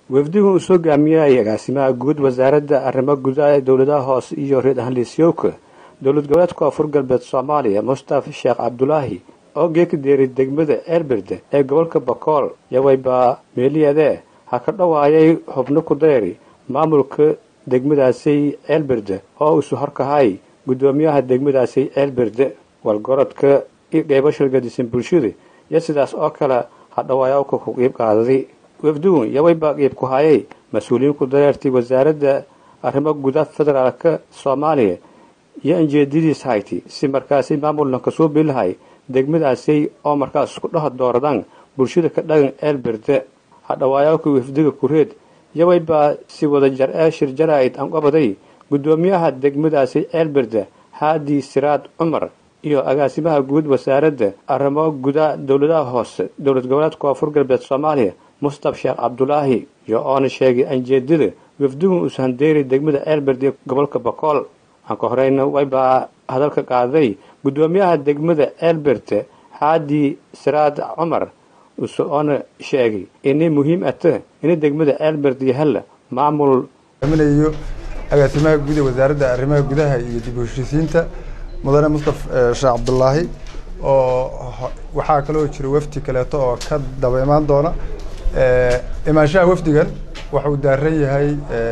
wafdigu uu soo gaamiyay agaasimaha guud wasaaradda arrimo gudaha ee dowladaha hoose iyo reer ahliisyowka dowlad goboleedka koonfur galbeed soomaaliya mustafa sheekh cabdulaahi oo geeka deeray degmada eelberde ee gobolka bakool yawaybaa meeliyadee ha ka dhowaayay xubno ku dayri maamulka degmadaasay ceelberde oo isu horkahay guddoomiyaha degmadaasay ceelberde walgorodka iyo qeybashal gadisan bulshada iyo sidaas oo kale ha dhawaayawka ku qiib qaadaday wafdugun yawaybaa qiib ku hayay mas-uuliyiin ku dareertay wasaaradda arrimo gudaha federaalka soomaaliya iyo anjeedadiis hayti si markaasi maamulna kasoo bilahay degmadaasay oo markaas isku dhaha dooradaan bulshada ka dhagan ceelberde hadhawaayaalka wafdiga kureed yawaybaa si wada jar ee shir jaraa'id aan qabaday guddoomiyaha degmadaasi ceelberde haadi siraad cumar iyo agaasimaha guud wasaaradda arrimo gudaha dowladaha hoose dowlad goboleedka koonfur galbeed soomaaliya mustaf sheekh cabdulaahi iyo oona sheegay anjeedada wafdigun uusa handeeray degmada ceelberde gobolka bakool aan ka horeyna waybaa hadalka qaaday guddoomiyaha degmada ceelberde haadi siraad cumar use oona sheegay inay muhiim ata ina degmada ceelberde yahalla maamul aminayo agaasimaha guud ee wasaaradda arrimaha gudaha iyo dib u heshiisiinta mudane mustaf sheekh cabdulaahi oo waxaa kaloo jira wafdi kaleeto oo ka daba imaan doona imaanshaha wafdigan wuxuu daaran yahay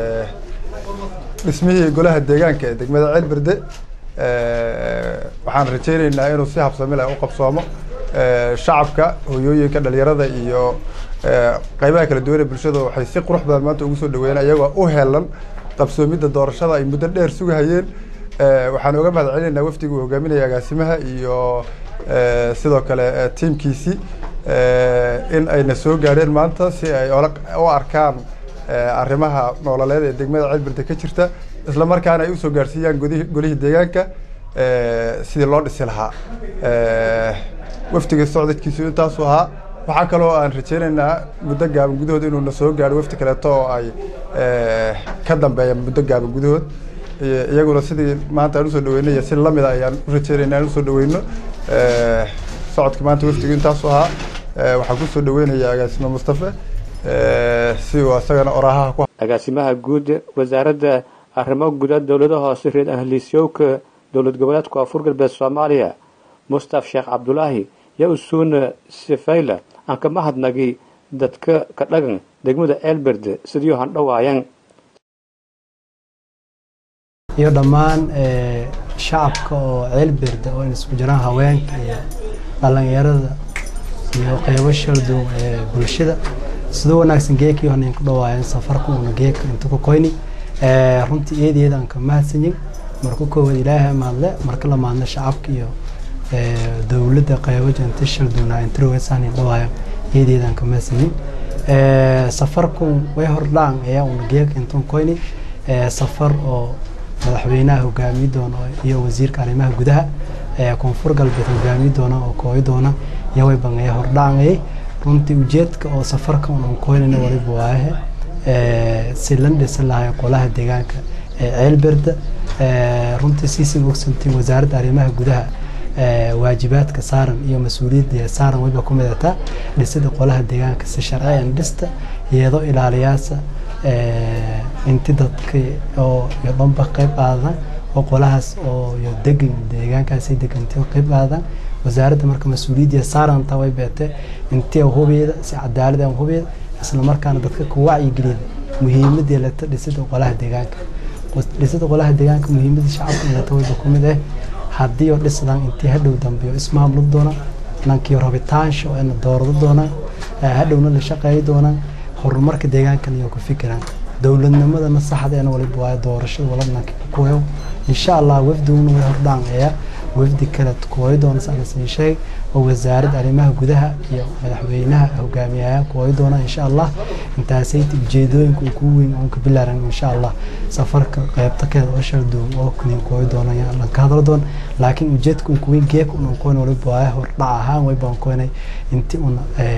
dhismihii golaha deegaanka ee degmada ceelberde waxaan rajayneynaa inuu si habsami leh u qabsoomo shacabka hoyooyinka dhalinyarada iyo qeybaha kala duwan ee bulshada waxay si qurux badan maanta ugu soo dhaweeyeen ayagoo u heelan qabsoomidda doorashada ay muddo dheer sugahayeen waxaan oga mahad celinaynaa wafdiga uu hogaaminaya agaasimaha iyo sidoo kale tiimkiisii in ayna soo gaadheen maanta si ay u arkaan arrimaha noololeed ee degmada ceelberde ka jirta isla markaana ay usoo gaarsiiyaan gudihii golihii deegaanka sidii loo dhisi lahaa wafdiga socdadkiisu intaasu ahaa waxaa kaloo aan rajeyneynaa muddo gaaban gudahood inuuna soo gaadho wafdi kaleeto oo ay ka dambeeya muddo gaaban gudahood iyaguna sidii maanta aan usoo dhaweynay si lamida ayaan u rajeynayna aan usoo dhaweyno socodka maanta wafdigu intaasu ahaa waxaan kusoo dhaweynayaa agaasime mustafe si uu isagana orahaha ku agaasimaha guud wasaaradda arrimo guda dowlada hoose reer ahliisyowka dowlad goboleedka koonfur galbeed soomaaliya mustaf sheekh cabdulaahi yaa usuuna sifayla aan ka mahadnagi dadka ka dhagan degmada ceelberde sidii handhawaayan iyo dhammaan shacabka oo ceelberde oo isku jiraan haweenka iyo dhalinyarada iyo qeybo shaldow ee bulshada sidoo wanaagsan geekii hana ku dhawaayeen safarka uuna geeka inta ku koyni runtii eedeeda aan ka mahadsanyin marka koowaad ilaahay mahadle marka la maadna shacabka iyo dowladda qeybo janta shaldowna introwesan dhawaaya eedeeda aan ka mahadsanyin safarku way hordhaan ayaa uuna geeka inta koyni safar oo madaxweynaha hogaamiye doona iyo wasiirka arrimaha gudaha koonfur galbeed hogaamiye doona oo kooyi doona yaway bangaya hordhaangayay runtii ujeedka oo safarka unan koynayna waliba waahe si lan dhisan lahay qolaha deegaanka ee ceelberda runtii siisin ogsantiin wasaaradda arrimaha gudaha waajibaadka saaran iyo mas-uuliyadda saaran wayba ku midataa dhisida qolaha deegaanka si sharciyan dhista iyadoo ilaaliyaasa inti dadka oo iyo dhanba qayb qaadan oo qolahaas oo iyo degan deegaankaasi degantay oo qayb qaadan wasaaradda marka mas-uuliyadda saaranta way beete intii hubeeda si cadaalad aan hubeeda isla markaana dadka ku wacyigeliyada muhiimadii leta dhisida qolaha deegaanka dhisida qolaha deegaanka muhiimadda shacabka leta wayba ku mid ah haddii oo dhisdan intii hadhow dambe oo ismaamlo doonaan nankii rabitaansha oo ina doorado doonaan hadhowna la shaqeeyi doonaan horumarka deegaankan iyo ku fikiraan dowladnimadana saxdeena waliba waa doorashada wala nanka kukuyo insha allah wafdiguna way hordhaanaya wafdi kale kooyi doona saan sheeg oo wasaaradda arrimaha gudaha iyo madaxweynaha hogaamiyaha kooyi doona insha allah intaasayta ujeedooyinka uu ku weyn oon ka bilaaran insha allah safarka qeybta keeda oo shaldoon oo kaniin kooyi doona lan ka hadlo doon laakiin ujeedka uu ku weyn geeka unan koyn waliba waa hordhac ahaan way baan koynay inti una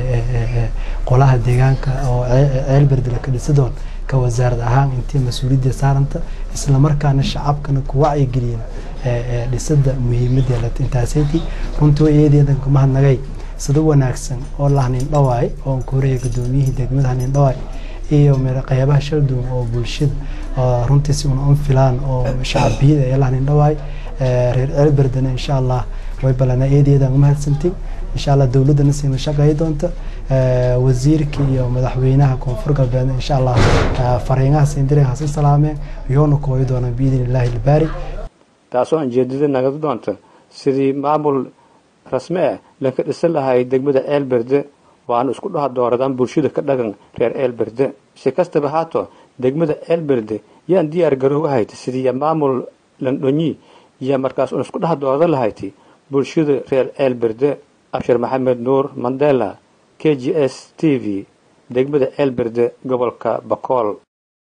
qolaha deegaanka oo ceelberde la ka dhisi doon ka wasaarad ahaan intii mas-uuliyadda saaranta isla markaana shacabkana ku wacyigeliyen dhisada muhiimadda leta intaasayti runtii way eedeedan ka mahadnagay sida wanaagsan oo la hanin dhawaay oon ka horeeya gudoomiyihii degmada hanin dhawaay iyo qeybaha shalduun oo bulshada runtiisi una un filaan oo shacbiyada ee lahanin dhawaay reer ceelberdana insha allah way ballanaa eedeedaan u mahadsantiin insha allah dowladdana siina shaqeey doonta wasiirka iyo madaxweynaha koonfur galbeed insha allah fariinaha siindire hasi salaameen yoona kooyi doonaan biidin illaahi ilbaari taasoo anjeedada nagada doonta sidii maamul rasmi ah lanka dhisan lahay degmada ceelberde waana isku dhaha dooradaan bulshada ka dhagan reer ceelberde si kastaba haato degmada ceelberde yaan diyaar garow ahayd sidii maamul landhonyi iyo markaas un isku dhaha doorada lahayti bulshada reer ceelberde abshir maxamed nuur mandela k g s t v degmada ceelberde gobolka bakool